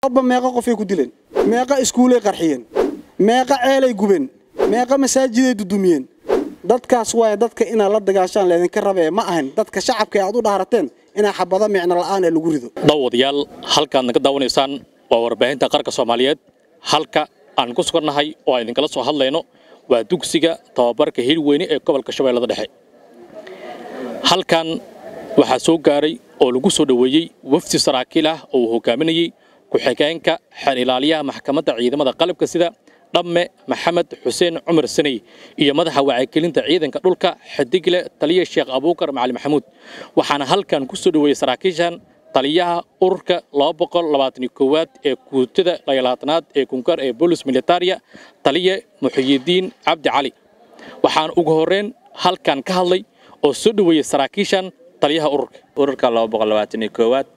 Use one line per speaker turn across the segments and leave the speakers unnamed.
ba meeqa qofay ku dileen meeqa iskuulay qarxiyeen meeqa ceelay gubeen meeqa masaajiday dudumiyeen dadkaas waaya dadka inaad la dagaashaan leedinka rabee ma ahan dadka shacabka ee aad u dhaarateen inaa xabado micno la'aan ee lagu rido
daawadayaal halkaad naga daawanaysaan waa warbaahinta qaranka soomaaliyeed halka aan ku sugannahay oo aan idinkala soo hadlayno waa dugsiga tababarka hilweyne ee gobolka shabeellada dhexe halkan waxaa soo gaaray oo lagu soo dhoweeyey wafdi saraakiil ah oo uu hogaaminayey ku-xigeenka xeer ilaaliyaha maxkamadda ciidamada qalabka sida dhamme maxamed xuseen cumar saney iyo madaxa wacyigelinta ciidanka dhulka xadigle taliya sheekh abuukar macali maxamuud waxaana halkan ku soo dhoweeyey saraakiishan taliyaha ururka aad ee guutada layaalaatanaad ee kunkaar ee bolis militaria taliya muxiyidiin cabdi cali waxaana ugu horreyn halkan ka hadlay oo soo dhoweeyey saraakiishan taliyaha ururka
ururka aad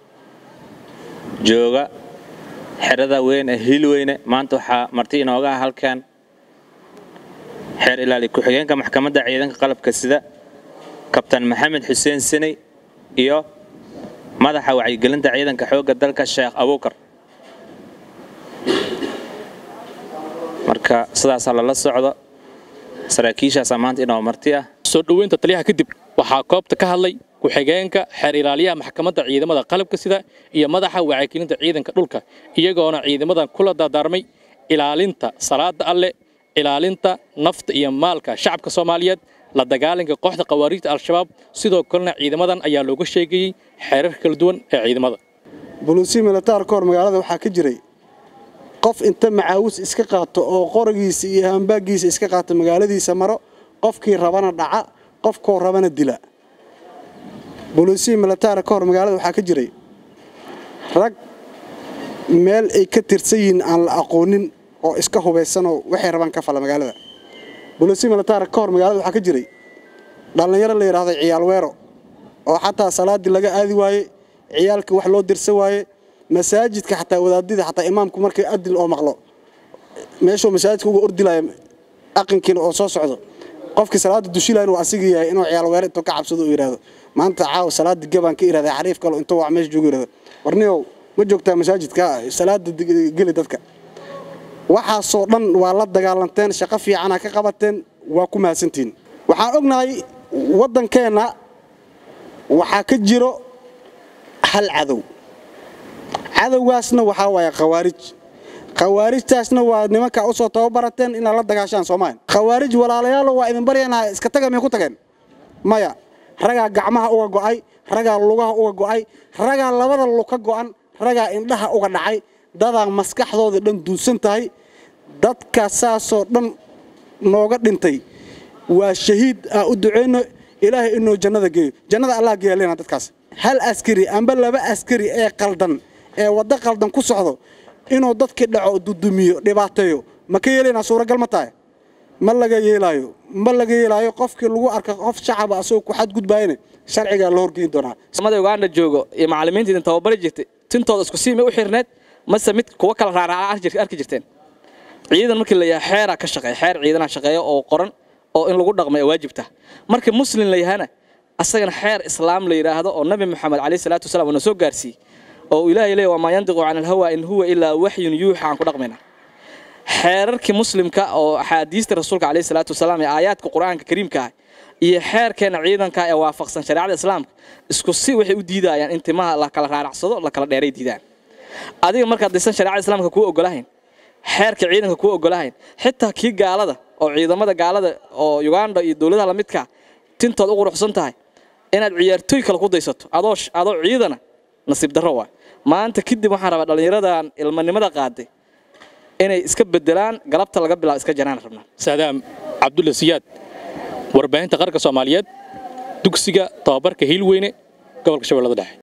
jooga xerada weyn ee hiilweyne maanta waxaa marti inooga ah halkan xeer ilaali ku-xigeenka maxkamadda ciidanka qalabka sida kabtan maxamed xuseen saney iyo madaxa wacyigelinta ciidanka xoogga dalka sheekh abuukar marka sidaasaa lala socdo saraakiishaasaa maanta inoo marti ah
soo dhoweynta taliyaha kadib waxaa koobta ka hadlay ku-xigeenka xeer ilaaliyaha maxkamadda ciidamada qalabka sida iyo madaxa wacyigelinta ciidanka dhulka iyagoona ciidamadan kula dardaarmay ilaalinta salaada alle ilaalinta nafta iyo maalka shacabka soomaaliyeed la dagaalanka kooxda khawaariijta al-shabaab sidoo kalena ciidamadan ayaa looga sheegayey xeerar kala duwan ee ciidamada
buluusi militaar ka hor magaalada waxaa ka jiray qof inta macaawis iska qaato oo qorigiisa iyo haambaagiisa iska qaato magaaladiisa maro qofkii rabana dhaca qofkoo rabana dila buluusi militaar ka hor magaalada waxaa ka jiray rag meel ay ka tirsan yihiin aan la aqoonin oo iska hubaysanoo waxay rabaan ka fala magaalada buluusi militaar ka hor magaalada waxaa ka jiray dhallinyaro la yidhaahdo ciyaal weero oo xataa salaaddii laga aadi waaye ciyaalkii wax loo dirsan waaye masaajidka xataa wadaadida xataa imaamku markay adil oo maqlo meeshuu masaajidka uga ordilaya aqinkiina oo soo socdo qofkii salaada dushilaha inuu asigi yahay inuu ciyaal weero intuu ka cabsado uu yidhaahdo maanta caawa salaada gabaan ka irahda xariif kale intuu wax meesha joogo yidhahdo warniyow ma joogtaa masaajidka salaada geli dadka waxaasoo dhan waa la dagaalanteen shaqo fiicana ka qabateen waa ku mahadsantihiin waxaan ognahay waddankeenna waxaa ka jiro hal cadow cadowgaasna waxaa waaya khawaarij khawaarijtaasna waa nimankaa u soo tababarateen inaad la dagaashaan soomaaliya khawaarij walaalayaalo waa idin baryanaa iska taga may ku tageen maya ragaa gacmaha uga go'ay ragaa lugaha uga go'ay ragaa labada lug ka go'an ragaa indhaha uga dhacay dadaa maskaxdooda dhan duunsan tahay dadka saasoo dhan nooga dhintay waa shahiid aa u duceyno ilaahay inuu jannada geeyo jannada allah geeyalena dadkaas hal askari amba laba askari ee qaldan ee waddo qaldan ku socdo inuu dadkii dhaco dudumiyo dhibaateeyo ma ka yeelaynaa suuragal ma tahay ma laga yeelaayo ma laga yeelaayo qofkii lagu arka qof shacaba asagoo ku xadgudbaayana sharcigaa la horgeyn doonaa
mada uganda joogo iyo macallimiinta idin tababari jirtay tintooda isku siimay u xirneed mase mid kuwa kala raaraaca arki jirteen ciidan markii la yahay xeeraa ka shaqeeya xeer ciidanaa shaqeeya oo qoran oo in lagu dhaqmay waajibta markii muslim la yahana asagana xeer islaam la yidhaahdo oo nabi moxamed calayhi salaatu wasalaam uuna soo gaarsiiyey oo ilaahay leeyahy wamaa yandiqu cani alhawa in huwa ilaa waxyun yuuxa aan ku dhaqmayna xeerarkii muslimka oo axaadiista rasuulka calayhi salaatu wasalaam ee aayaadka qur-aanka kariimka ah iyo xeerkeena ciidanka ee waafaqsan shareecada islaamka isku si waxay u diidayaan in timaha la kala raaracsado la kala dheeray diidaan adiga markaad disan shareecada islaamka kuu ogolahayn xeerka ciidanka kuu ogolahayn xitaa kii gaalada oo ciidamada gaalada oo uganda iyo dowladaha lamidka tintood u quruxsan tahay inaad ciyaartooy kale ku daysato adoo adoo ciidana nasiib darro waa maanta kadib waxaan rabaa dhallinyaradan ilmanimada qaaday inay iska bedelaan galabta laga bilaabo iska janaan rabnaa
saadaam cabdulla siyaad warbaahinta qaranka soomaaliyeed dugsiga tababarka hiilweyne gobolka shabeellada dhexe